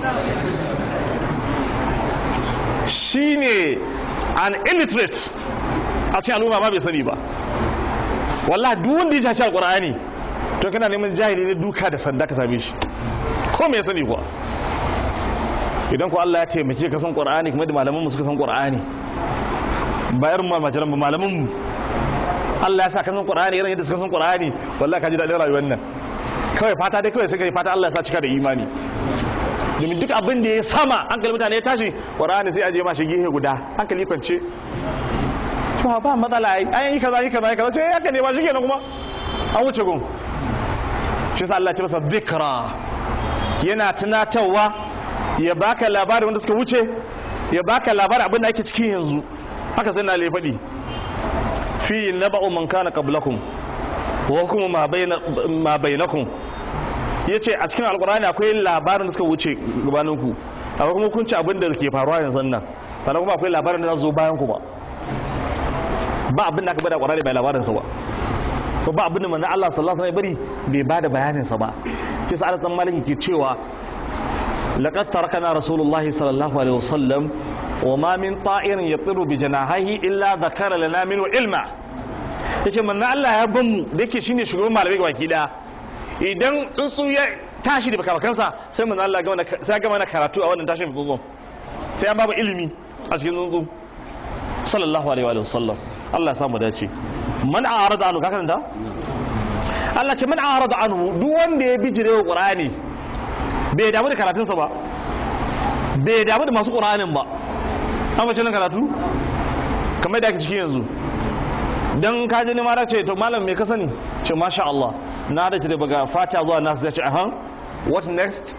shi ne an illiterate a cikin al'umma ma bai sani ba wallah duk wanda ya shaci alkur'ani to kana neman jahili ne duka da sanda ka same shi ko me ya sani kuwa idan ku Allah ya taimake ka san qur'ani kuma da malaman mu suka san qur'ani ba irin ma majaran ba malaman mu Allah ya sa ka san qur'ani irin yadda suka san qur'ani wallahi ka ji daɗin rayuwar nan kawai fata dai kawai sai kai fata Allah ya sa cika da imani domin duk abin da ya sama hankali mutane ya tashi qur'ani sai aje ma shi gehe guda hankali kwance ba ba matsala ai an yi kaza yi kaza yi kaza ce haka ne ba shi kenan kuma an wuce gun shi sa Allah ya ce masa dhikra yana tunatarwa ya baka labarin wanda suka wuce ya baka labarin abin da ake cikin yanzu haka sai na le faɗi fi naba'u man kana qablakum wa hukumu ma bayna ma bainakum yace a cikin alqur'ani akwai labarin da suka wuce gabanin ku akwai kuma kun ci abin da ke faruwa yanzu nan sannan kuma akwai labarin da za zo bayan ku ba ba abin da aka bada qur'ani bai labarin sa ba ko ba abin da manzo Allah sallallahu alaihi wasallam bari bai bada bayanin sa ba kisa Anas dan Maliki ke cewa laqad tarakana rasulullahi sallallahu alaihi wasallam وما من طائر يطير بجناحيه الا ذكر لنا منه علما yace manzo Allah ya ban mu da yake shine shugaban malamai baki daya idan tsuntsu ya tashi da bakabakansa sai manzo Allah ga sai ga mana karatu a wannan tashin tsuntsu sai ya babu ilimi a cikin tsuntsu sallallahu alaihi wa sallam Allah ya samu dace man a'rada anhu ka karanta Allah ce man a'rada anhu duk wanda ya bijire wa Qur'ani bai damu da karatunsa ba bai damu da masu Qur'anin ba an mace nan karatu kamar da ake cikin yanzu don ka ji ma ce to malam me ka sani ce masha Allah na da ce daga fata zuwa nasu ya ce ahan what next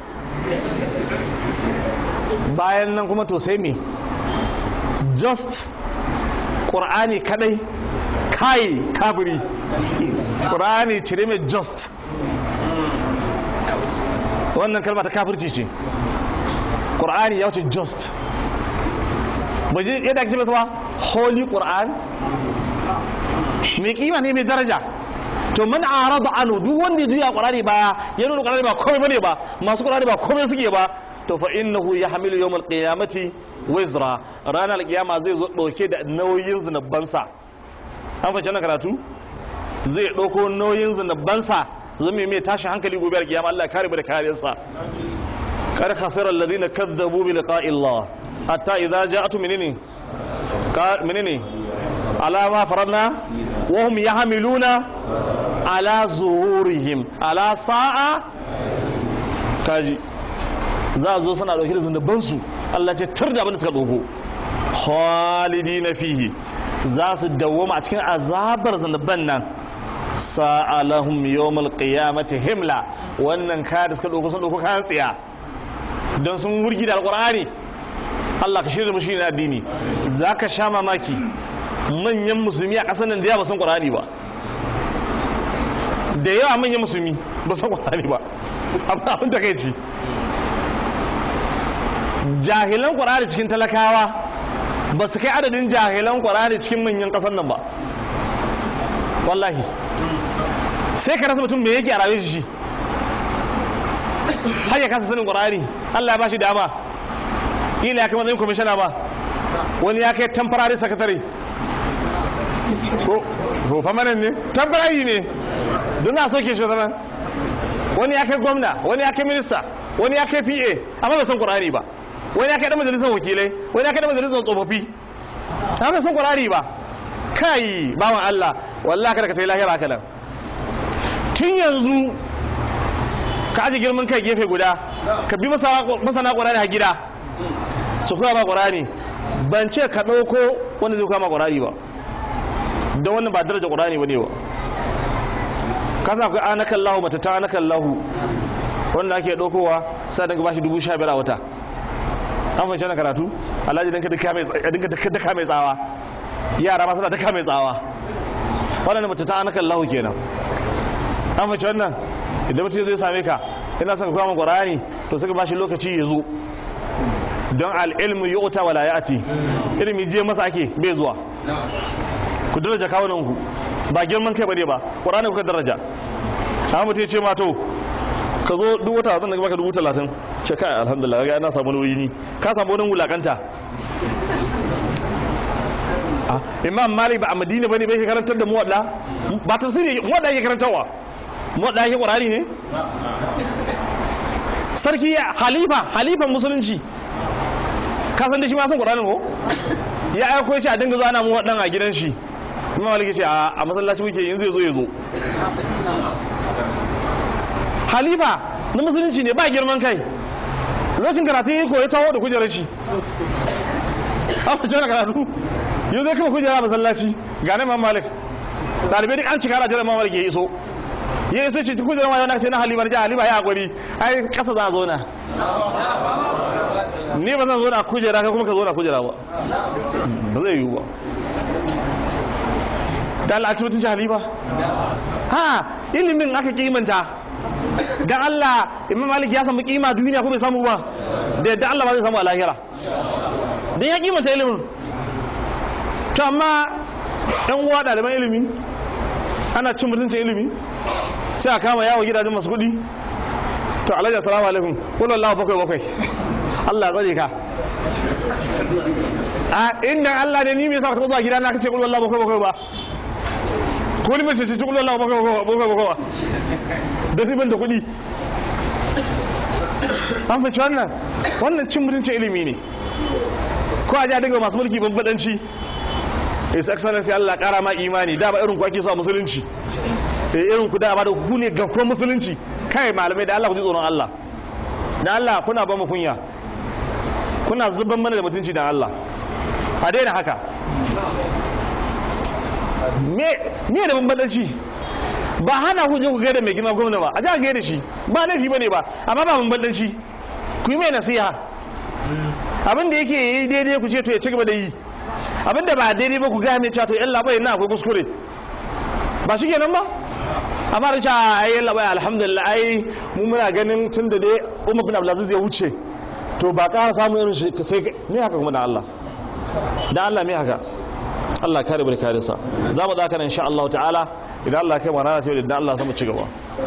bayan nan kuma to sai me just ƙur'ani kadai kai kabiri ƙur'ani cire mai just wannan kalma ta kafirci ce ƙur'ani ya wuce just ba ji yadda ake ce masa ba holy quran mai kima ne mai daraja to man arada anu duk wanda ya juya qur'ani baya ya nuna qur'ani ba komai bane ba masu qur'ani ba komai suke ba to fa innahu yahmilu yawm alqiyamati wizra ranar alqiyama zai zo dauke da nauyin zinabansa an fahimci na karatu zai dauko nauyin zinabansa zai mai tashin hankali gobe alqiyama Allah ya kare mu da kariyarsa kar khasira alladhina kadzabu bi liqa'i Allah hatta idza ja'atu menene menene ala ma faradna wa hum yahmiluna ala zuhurihim ala sa'a kaji za a zo suna dauke da zunuban su Allah ce tur da abin da suka dauko khalidina fihi za su dawwama a cikin azabar zunuban nan sa'alahum yawmal qiyamati himla wannan kaya da suka dauko sun dauko kayan tsiya don sun wurgi da alqur'ani Allah ka shirya mushi na addini zaka sha mamaki manyan musulmi a ƙasar nan da yawa ba san qur'ani ba da yawa manyan musulmi ba san qur'ani ba amma abin takeici jahilan qur'ani cikin talakawa ba su kai adadin jahilan qur'ani cikin manyan ƙasar nan ba wallahi sai ka rasa mutum me yake a rayuwar shi har ya kasa sanin qur'ani Allah ya bashi dama kila ya kai matsayin kwamishina ba wani ya kai temporary secretary ko ko famanan ne temporary ne don na soke shi zaman wani ya kai gwamna wani ya kai minista wani ya kai PA amma bai san qur'ani ba wani ya kai dan majalisar wakilai wani ya kai dan majalisar tsofaffi amma bai san qur'ani ba kai bawan Allah wallahi kada ka tayi lahira haka nan tun yanzu ka aje girman kai gefe guda ka bi masana ƙwararri a gida su koya ba ƙwararri ban ce ka ɗauko wanda zai koya ma ƙwararri ba don wannan ba daraja ƙwararri ba ne ba ka sa akwai anakan lahu mata ta anakan lahu wanda ake ɗaukowa sa daga bashi dubu sha biyar a wata an fahimci na karatu alhaji dinka daka mai tsawa yara ma suna daka mai tsawa wannan mata ta anakan lahu kenan an fahimci wannan idan mutum zai same ka ina son ka kama qur'ani to sai ka bashi lokaci ya zo don al'ilmu yu'ta wala ya'ti ilimi je masa ake bai zuwa ku daraja kawunan ku ba girman kai bane ba qur'ani kuka daraja amma mutum ya ce ma to ka zo duk wata zan baka dubu talatin ce kai alhamdulillah ga ina samu nauyi ni ka samu wani wulakanta imam malik ba a madina bane bai karantar da muwadda ba tafsiri muwadda yake karantarwa muwadda yake qur'ani ne sarki halifa halifan musulunci ka san da shi ma san qur'anin ko ya aiko shi a dinga zuwa ana muwaddan a gidan shi imam malik ce a masallaci muke yin zai zo ya zo halifa na musulunci ne ba girman kai lokacin karatun yi koyi taho da kujerar shi a fice na karatu yau zai kama kujera masallaci ga nan imam malik ɗalibai duk an cika ana jiran imam malik ya iso ya iso ce kujerar ma yana ce na halifa na halifa ya hakuri ai kasa za a zo na ni ba zan zo na kujera kai kuma ka zo na kujera ba ba zai yiwu ba da Allah a ci mutunci halifa ha ilimin aka kimanta dan Allah imam malik ya samu kima duniya ko bai samu ba da yadda Allah ba zai samu a lahira dan ya kimanta ilimin to amma yan uwa ɗaliban ilimi ana cin mutuncin ilimi sai a kama yawo gidajen masu kuɗi to alhaji assalamu alaikum kullu Allah bakwai bakwai Allah tsare ka a inda Allah ne ni me yasa ka taɓa zuwa gidana kace kullu Allah bakwai bakwai ba ko ni mace ce kullu Allah bakwai bakwai bakwai ba da ban da kuɗi an fahimci wannan wannan cin mutuncin ilimi ne ko a ji a dinga masu mulki bambadanci his excellency Allah kara ma imani da ba irin ku ake so a musulunci eh irin ku da ba da ku ne garkuwar musulunci kai malamai da Allah ku ji tsoron Allah da Allah kuna ba mu kunya kuna zuban mana da mutunci da Allah a daina haka me me da bambadanci ba hana ku je ku gaida mai girma gwamna ba a ja gaida shi ba laifi bane ba amma ba bambadanci ku yi mai nasiha abin da yake yi daidai ku ce to ya ci gaba da yi abin da ba daidai ba ku gaya mai cewa to yan labai na akwai kuskure ba shi kenan ba amma da cewa ai yan labai alhamdulillah ai mu muna ganin tun da dai umar bin abdulaziz ya wuce to ba ƙara samun irin shi sai me haka kuma da Allah da Allah me haka Allah kare bar kare sa za mu zaka nan insha Allah ta'ala idan Allah kai mana ta da Allah mu ci gaba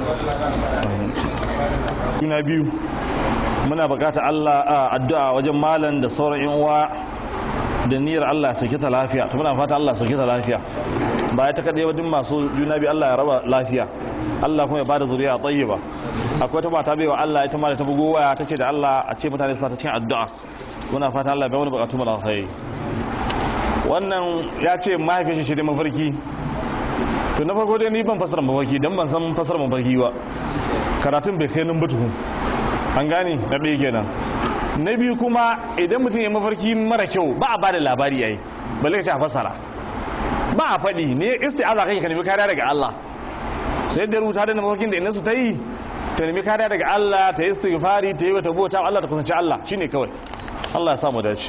kuna biyu muna bukata Allah addu'a wajen malam da sauran yan uwa da niyyar Allah ya sauke ta lafiya to muna fata Allah ya sauke ta lafiya ba ya ta kadai ba duk masu juna biyu Allah ya raba lafiya Allah kuma ya bada zuriya tayyiba akwai ta mata baiwa Allah ita ma da ta bugo waya ta ce da Allah a ce mutane su ta cikin addu'a muna fata Allah ya bai wani bukatu mu alkhairi wannan ya ce mahaifin shi da mafarki to na farko dai ni ban fasara mafarki dan ban san fasara mafarki ba karatun bai kai nan ba tukun an gane na ɗaya kenan na biyu kuma idan mutum ya mafarki mara kyau ba a bada labari yayi balle ka ce a fasara ba a faɗi ne isti'aza kake ka nemi kariya daga Allah sai da rubuta da mafarkin da inansu ta yi ta nemi kariya daga Allah ta yi istighfari ta yi wata bota Allah ta kusanci Allah shine kawai Allah ya samu dace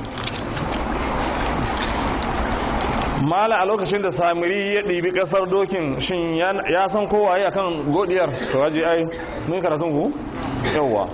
mala a lokacin da samiri ya ɗibi ƙasar dokin shin ya san kowa ya kan godiyar to waje ai mun karatun ku yawwa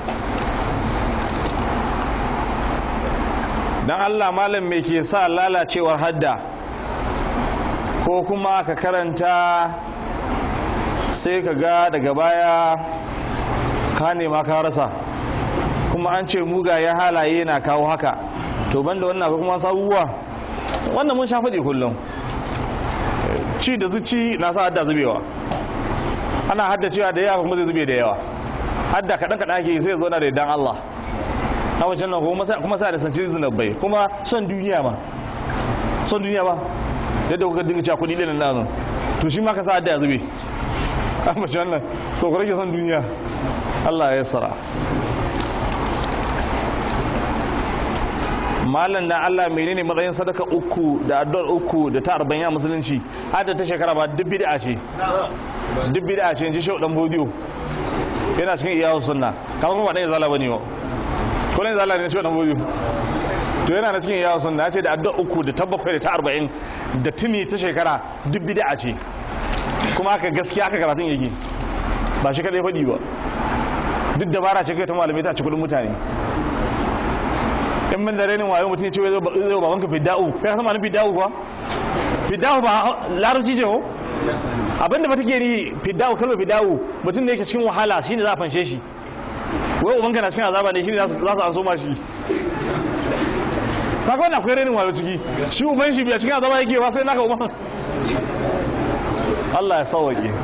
dan Allah malam me ke sa lalacewar hadda ko kuma ka karanta sai ka ga daga baya ka nema ka rasa kuma an ce mugaye halaye na kawo haka to banda wannan akwai kuma sabuwa wannan mun sha faɗi kullum ci da zuci na sa hadda zubewa ana hadda cewa da yawa kuma zai zube da yawa hadda kaɗan kaɗan ake sai zo na da idan Allah na wancan nan kuma sa da sanci zinabai kuma son duniya ma son duniya ba yadda kuka dinga cewa kuɗi ɗin nan to shi ma ka sa hadda ya zube an mace wannan so ku rage son duniya Allah ya sara malam na Allah menene matsayin sadaka uku da addu'ar uku da ta arba'in a musulunci hadda ta shekara ba duk bid'a ce duk bid'a ce in ji shau dan bodiyo yana cikin iyawu sunna kamar kuma ba dan zala bane ba ko dan zala ne shau dan bodiyo to yana na cikin iyawu sunna ce da addu'ar uku da ta bakwai da ta arba'in da tuni ta shekara duk bid'a ce kuma haka gaskiya aka karatun yake ba shi kadai faɗi ba duk dabara ce kai ta malamai ta ci kudin mutane in min da renin wayo mutum ya ce zai ba banka fidda'u kai ka san ma'anin fidda'u kuwa fidda'u ba larabci ce ko abinda ba take ni fidda'u kalmar fidda'u mutum da yake cikin wahala shine za a fanshe shi wai ubanka na cikin azaba ne shine za su an soma shi ka ga wannan akwai renin wayo ciki shi uban shi biya cikin azaba yake ba sai naka uban Allah ya sauwaƙe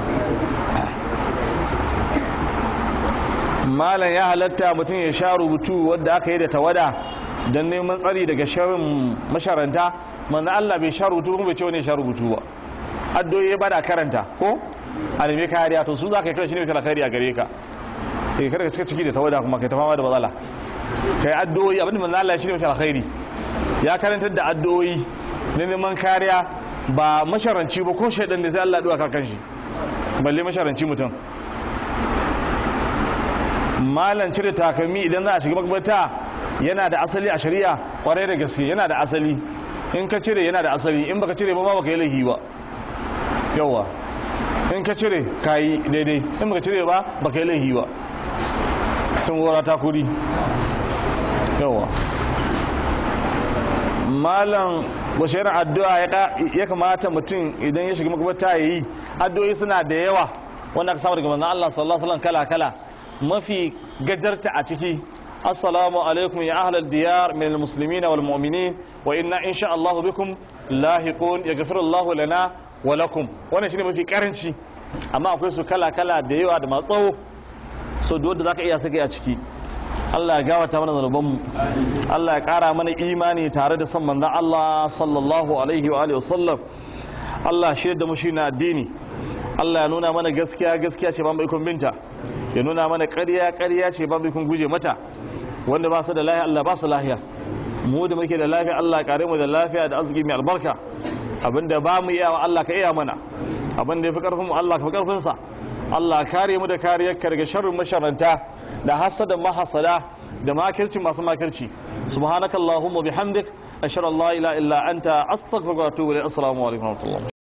malam ya halatta mutum ya sha rubutu wadda aka yi da tawada don neman tsari daga sharin masharanta manzan Allah bai sha rubutu kuma bai ce wani sha rubutu ba addoyi ya bada karanta ko a nemi kariya to su za ka yi kawai shi ne mai kariya a gare ka sai kada ka cika ciki da tawada kuma kai ta fama da matsala kai addoyi abinda manzan Allah shi ne mai alkhairi ya karantar da addoyi na neman kariya ba masharanci ba ko shaidan da sai Allah duwa kan shi balle masharanci mutum malan cire takalmi idan za a shiga makbata yana da asali a shari'a kwarai da gaske yana da asali in ka cire yana da asali in baka cire ba ma baka yi laifi ba yawa in ka cire ka yi daidai in baka cire ba baka yi laifi ba sun gora takuri yawa malam wace irin addu'a ya kamata mutum idan ya shiga makabata ya yi addu'o'i suna da yawa wanda aka samu daga manzon Allah sallallahu alaihi wasallam kala kala mafi gajarta a ciki assalamu alaikum ya ahlal diyar min almuslimin wal mu'minin wa inna insha Allah bikum lahiqun yaghfiru Allah lana wa lakum wannan shine mafi karanci amma akwai su kala kala da yawa da masu tsawo so duk wanda zaka iya saka a ciki Allah ya gawata mana zanubanmu Allah ya kara mana imani tare da san manzon Allah sallallahu alaihi wa alihi wasallam Allah shi da mu shi na addini Allah ya nuna mana gaskiya gaskiya ce ba mu ikon binta ya nuna mana ƙarya ƙarya ce ba mu ikon guje mata wanda ba su da lafiya Allah ba su lafiya mu da muke da lafiya Allah kare mu da lafiya da arziki mai albarka abinda ba mu iya wa Allah ka iya mana abinda ya fi karfin mu Allah ka fi karfin sa Allah kare mu da kariyarka daga sharrin masharanta da hasada mahasada da makirci masu makirci subhanakallahumma bihamdik ashhadu an la ilaha illa anta astaghfiruka wa atubu ilayk assalamu alaikum wa rahmatullah